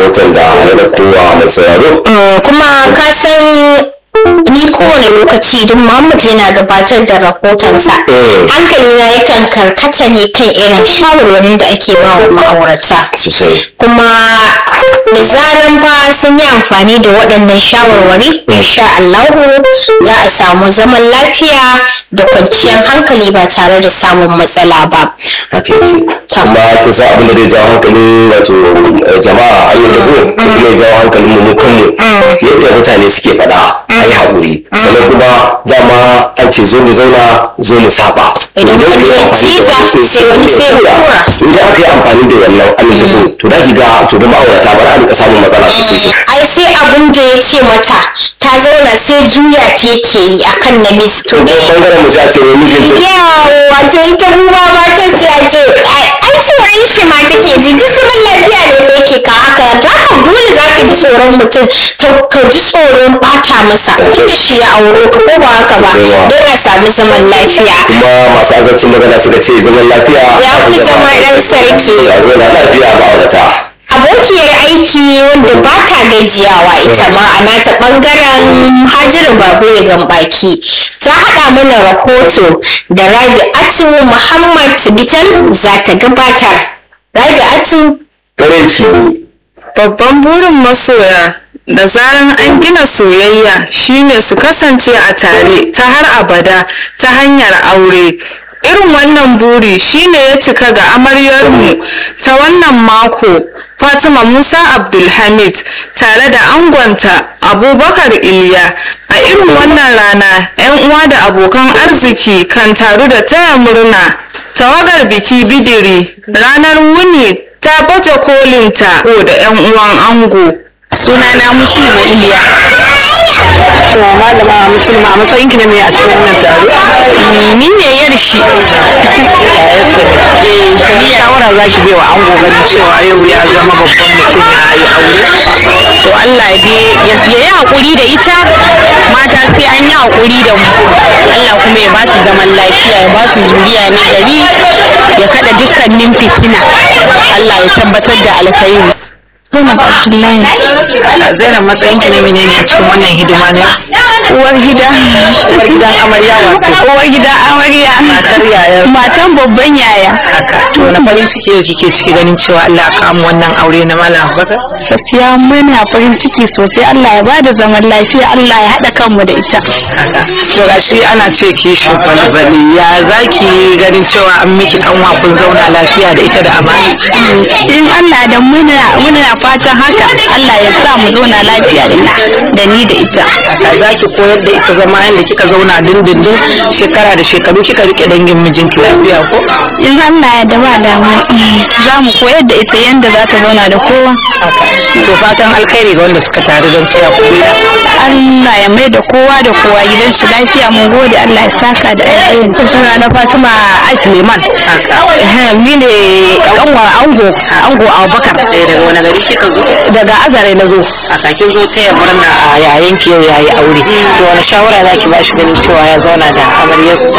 rahoton da ya da kowa mai sauraro kuma ka san ni kowane lokaci duk Muhammad yana gabatar da rahotonsa hankali na yakan karkata ne kan irin shawarwarin da ake ba wa ma'aurata sosai kuma da zaran fa sun yi amfani da waɗannan shawarwari insha Allahu za a samu zaman lafiya da kwanciyar hankali ba tare da samun matsala ba haka yake amma kin san abin da zai jawo hankali wato eh, jama'a an yi tabo kuma ya jawo hankalin mu mu kanmu yadda mutane suke faɗa a yi haƙuri sannan kuma dama an ce zo mu zauna zo mu saba Idan Idan wani ka yi ya amfani da- ciza, sai wani sai ya idan kura. aka yi amfani da wannan amin tabo to da ki ga to da ma'aurata ba za a rika samun matsala sosai sosai ai sai abin da ya ce mata ta zauna sai juya ta yake yi akan na miss to dai bangaren mu sai a ce wai mijinta yawa wato ita ruwa matan sai a ce ai ai tsoron shi ma take ji duk zaman lafiya ne da yake ka haka za ka dole za ka ji tsoron mutum to ka ji tsoron bata masa tunda shi ya auro ka ko ba haka ba don a sami zaman lafiya kuma masu azancin magana suka ce zaman lafiya Ya fi zama ɗan sarki. ya zo na lafiya ma'aurata abokiyar aiki wanda ba ta gajiyawa ita ma a nata bangaren hajjira babu ya gambaki ta haɗa mana rahoto da rabi'atu muhammad bitan za ta gabatar rabi'atu farin ciki Babban burin masoya da zaran an gina soyayya shine su kasance a tare ta har abada ta hanyar aure. Irin wannan buri shine ya cika ga amaryarmu ta wannan mako Fatima Musa Abdulhamid tare da angonta Abubakar Iliya. A irin wannan rana 'yan uwa da abokan arziki kan taru da taya murna. Tawagar biki bidiri ranar wuni ta baje kolinta ko da 'yan uwan ango. sunana musulma iliya to malama musulma a matsayin ki na mai a cikin wannan taro ni ne yar shi eh ni shawara za ki bai wa ango ganin cewa yau ya zama babban mutum ya yi aure to Allah ya bi ya yi hakuri da ita mata sai an yi hakuri da mu Allah kuma ya ba su zaman lafiya ya ba su zuriya na gari ya kada dukkanin fitina Allah ya tabbatar da alkhairi Zainab Abdullahi. Zainab matsayin ki ne menene a cikin wannan hidima ne? Uwar gida. Uwar gidan amarya wato. Uwar gida amarya. Matar yaya. Matan babban yaya. Haka. To na farin ciki yau kike ciki ganin cewa Allah ya kawo wannan aure na Malam Abubakar. gaskiya muna farin ciki sosai Allah ya bada zaman lafiya Allah ya haɗa kanmu da ita Haka. To gashi ana ce kishin balbali ya zaki ganin cewa an miki kanwa kun zauna lafiya da ita da amana. in Allah da muna muna fatan haka Allah ya sa mu zauna lafiya da ita da ni da ita Haka za ki koyar da ita zama yadda kika zauna dindindin shekara da shekaru kika rike dangin mijinki lafiya ko? in Allah ya da ba damu za mu koyar da ita yanda za ta zauna da kowa To fatan alkhairi ga wanda suka taru don taya ku gida. Allah ya mai da kowa da kowa gidan shi lafiya mun gode Allah ya saka da alheri Suna na Fatima Ai Suleiman. Haka. Ni ne kanwa ango ango Abubakar. Eh daga wani gari kika zo? Daga Azare na zo. A kakin zo taya murna a yayin ki yau yayi aure. To wani shawara za ki ba shi ganin cewa ya zauna da amaryarsa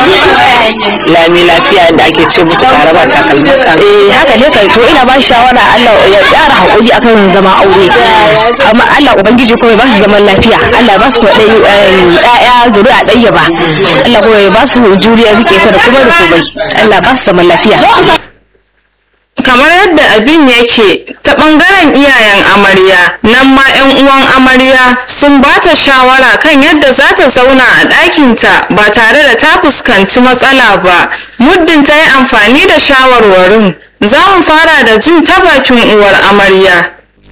da lami lafiya da ake ce mutu tare ba takalmi. Eh haka ne kai to ina ba shi shawara Allah ya tsara hakuri akan zama aure. Amma Allah ubangiji kuma ya ba su zaman lafiya. Allah ya ba su kwaɗayi ɗaya zuri'a ɗaya ba. Allah kuma ya ba su juriya rike ta da kuma da komai. Allah ba su zaman lafiya. kamar yadda abin yake ta bangaren iyayen amarya nan ma 'yan uwan amarya sun ba ta shawara kan yadda za ta zauna a ɗakinta ba tare da ta fuskanci matsala ba muddin ta yi amfani da shawarwarin za mu fara da jin ta bakin uwar amarya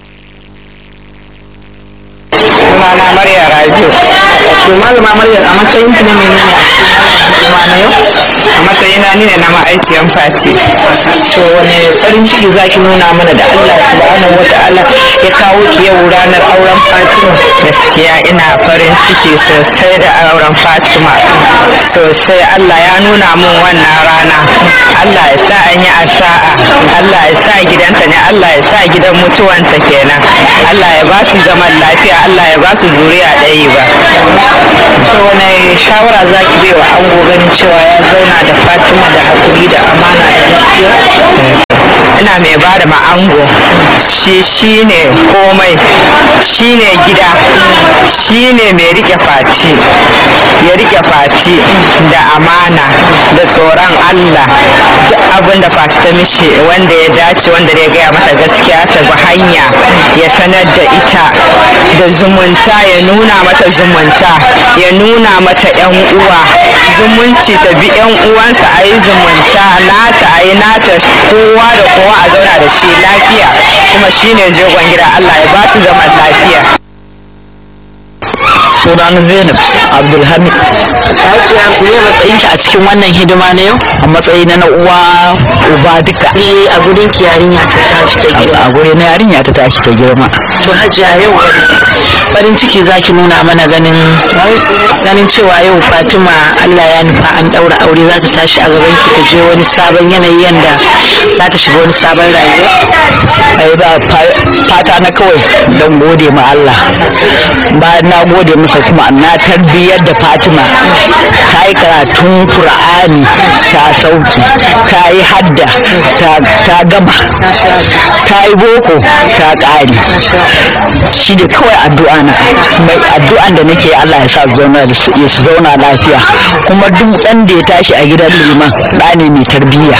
sunana Maryam Rabiu. To malama Maryam a matsayin ki na menene a cikin wannan hidima na yau? A matsayina ni ne na ma'aikiyan Fati. To wane farin ciki zaki nuna mana da Allah subhanahu wa ta'ala ya kawo ki yau ranar auren Fatima. Gaskiya ina farin ciki sosai da auren Fatima. Sosai Allah ya nuna min wannan rana. Allah ya sa an yi asa'a. Allah ya sa gidanta ne Allah ya sa gidan mutuwanta kenan. Allah ya ba su zaman lafiya Allah ya ba su zuriya ɗaya ba. To wane shawara za ki bai wa ango ganin cewa ya zauna da Fatima da haƙuri da amana da gaskiya? ina mai ba da ma'ango shi shine komai shine gida shine mai rike faci ya rike faci da amana da tsoron Allah duk abin da faci ta mishi wanda ya dace wanda ya gaya mata gaskiya ta bi hanya ya sanar da ita da zumunta ya nuna mata zumunta ya nuna mata yan uwa zumunci ta bi yan uwansa a yi zumunta nata a yi nata kowa da kowa a zauna da shi lafiya kuma shine jogon gida Allah ya ba su zaman lafiya sunan zainab abdulhamid hajiya me matsayinki a cikin wannan hidima na yau a matsayi na na uwa uba duka ne a gurin ki yarinya ta tashi ta girma a guri na yarinya ta tashi ta girma to hajiya yau farin ciki zaki nuna mana ganin ganin cewa yau fatima allah ya nufa an daura aure za ta tashi a gaban ki ta je wani sabon yanayi yanda za ta shiga wani sabon rayuwa ai ba fa- fata na kawai don gode ma Allah bayan na gode masa kuma na tarbiyyar da Fatima ta yi karatun Qur'ani ta sauki ta yi hadda ta- ta gama ta yi boko ta ƙare shi da kawai addu'a na mai addu'an da nake Allah ya sa su zauna da su ya su zauna lafiya kuma duk ɗan da ya tashi a gidan liman ɗa ne mai tarbiyya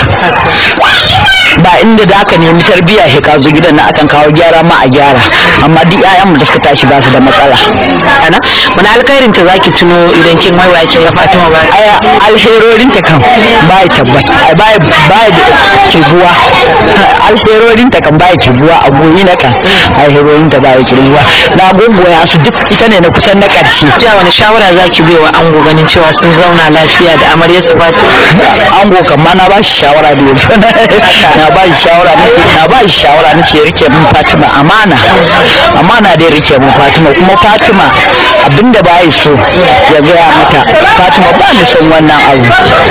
ba inda da aka nemi tarbiyya shi ka zo gidan na akan kawo gyara ma a gyara amma duk ƴaƴan da suka tashi ba su da matsala ana wani alkhairin ta zaki tuno idan kin waiwa kin ga fatima ba aya alherorin ta kan ba ya tabbata ai ba ya ba ya kibuwa alherorin ta kan ba ya kibuwa a goyi na kan alherorin ta ba ya kibuwa na gungoya su duk ita ne na kusan na ƙarshe jiya wani shawara zaki bai wa ango ganin cewa sun zauna lafiya da amarya su fatima ango kan ma na ba shi shawara da yanzu na ba shi shawara nake na ba shi shawara nake rike min Fatima amana amana dai rike min Fatima kuma Fatima abinda ba yi so ya gaya mata Fatima ba ni son wannan abu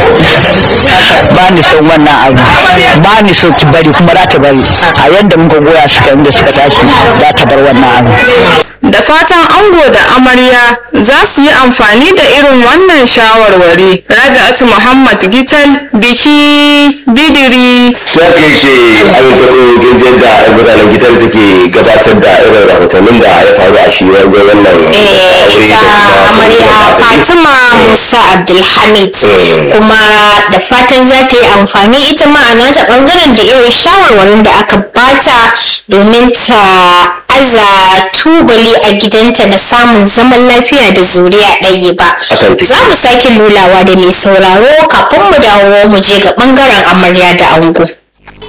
ba ni son wannan abu ba ni so ki bari kuma za ta bari a yadda muka goya suka inda suka tashi za ta bar wannan abu Da fatan ango da amarya za su yi amfani da irin wannan shawarwari. Rabi'atu Muhammad Gital biki bidiri. ta kai ce an ta ko gajiyar da mutanen gidan take gabatar da irin rahotannin da ya faru a shi wajen wannan Eh, ita amarya fatima musa abdulhamid kuma da fatan za ta yi amfani ita ma a nata bangaren da irin shawarwarin da aka bata domin ta aza tubali a gidanta na samun zaman lafiya da zuriya ɗaya ba Akan take. za mu sake lulawa da mai sauraro kafin mu dawo mu je ga bangaren amarya da ango